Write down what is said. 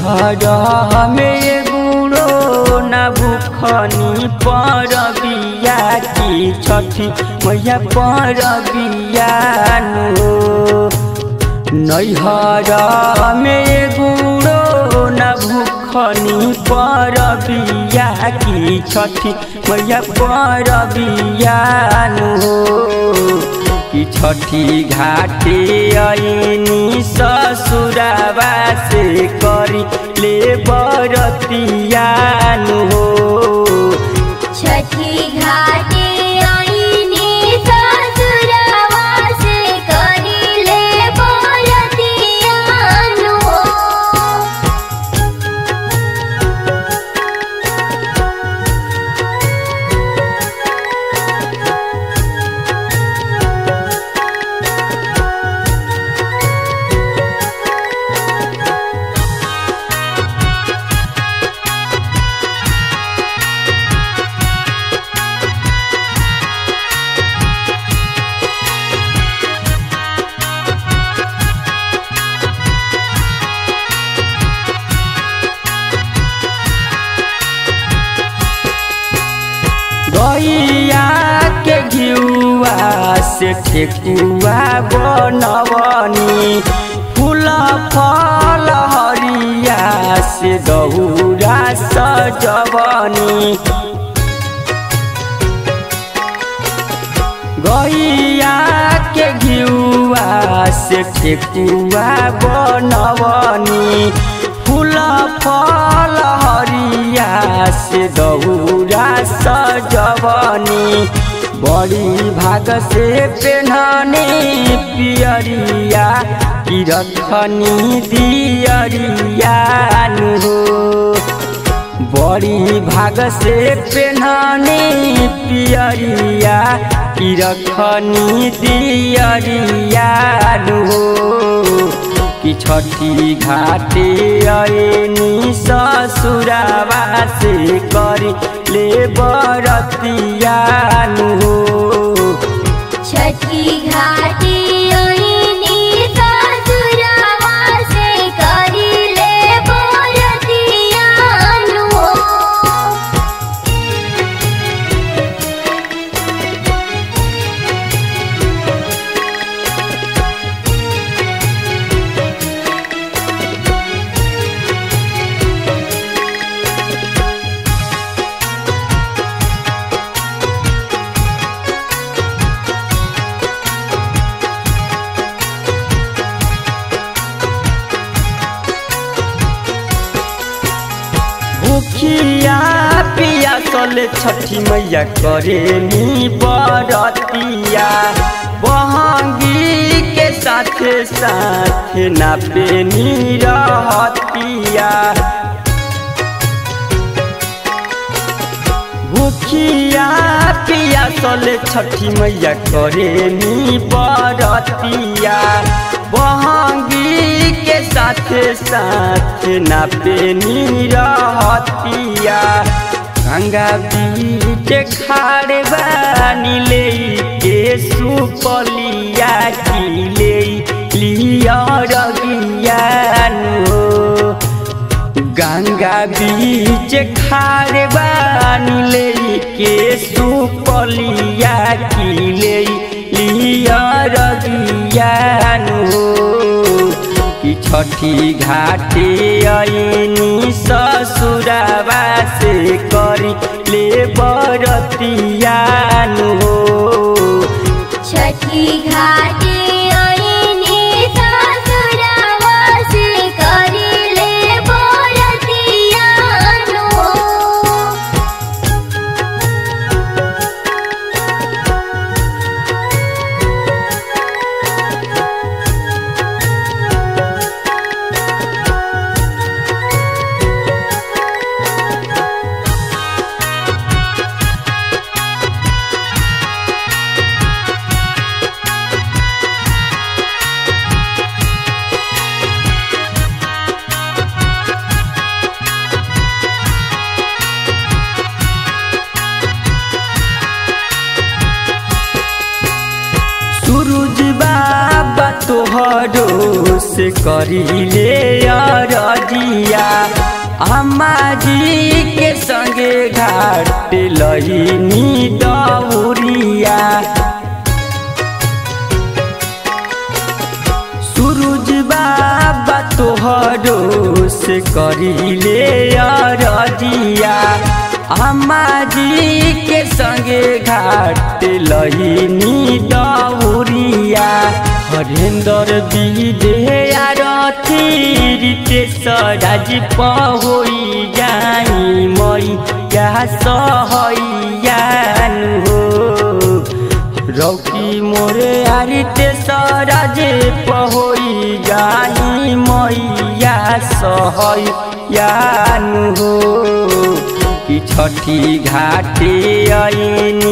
नैहर में गुड़ो न भूखनी पर बिया की छठी मैया पर बियानु नैहर में गुड़ो न भूखनी पर बिया की छठी मैया पर बियानु कि छठी घाटे ऐनी ससुराबा से करी ले बरतियानु हो छठी घाटे आईनी ससुरवा से करिले बरतियानु हो गैया के घिउआ से ठेकुआ बनवनी फूल फल हरिया से दौरा सजवनी गैया के घिउआ से ठेकुआ बनवनी फूल फल हरिया से दौरा सजवनी बड़ी भाग से पेन्हनी पियरिया की रखनी दियरिया हो बड़ी भाग से पेन्हनी पियरिया की रखनी दियरिया हो कि छठी घाटे ऐनी ससुराबा से करी ले बरतियानु हो छठी घाटे आईनी ससुरवा से करिले बरतियानु हो भूखिया पिया चले छठी मैया करे नी बरतिया बहंगी के साथे साथे नापे नी रहतिया भूखिया पिया चले छठी मैया करे नी बरतिया बहंगी के साथे साथे नापे नी रहतिया गंगा बीच खाड़े बानी ले के सुपलिया की ले लिया रगियानु गंगा बीच खारे बानी ले के सुपलिया की ले लिया रगियानु कि छठी घाटे ऐनी ससुराबा से करी ले बरतियानु हो छठी घाटे आईनी ससुरवा से करिले बरतियानु हो से करिले अरजिया अम्मा जी के संगे घाट लईनी दौरिया सूरज बाबा तोहरो से करिले अरजिया अम्मा जी के संगे घाट लईनी दौरिया हरेंद्र विदे आरती रितेश पहोई जाई मैया सहैयान हो रौकी मोरे आरिते सराजे पहोई जाई मैया सहयान हो कि छठी घाटे ऐनी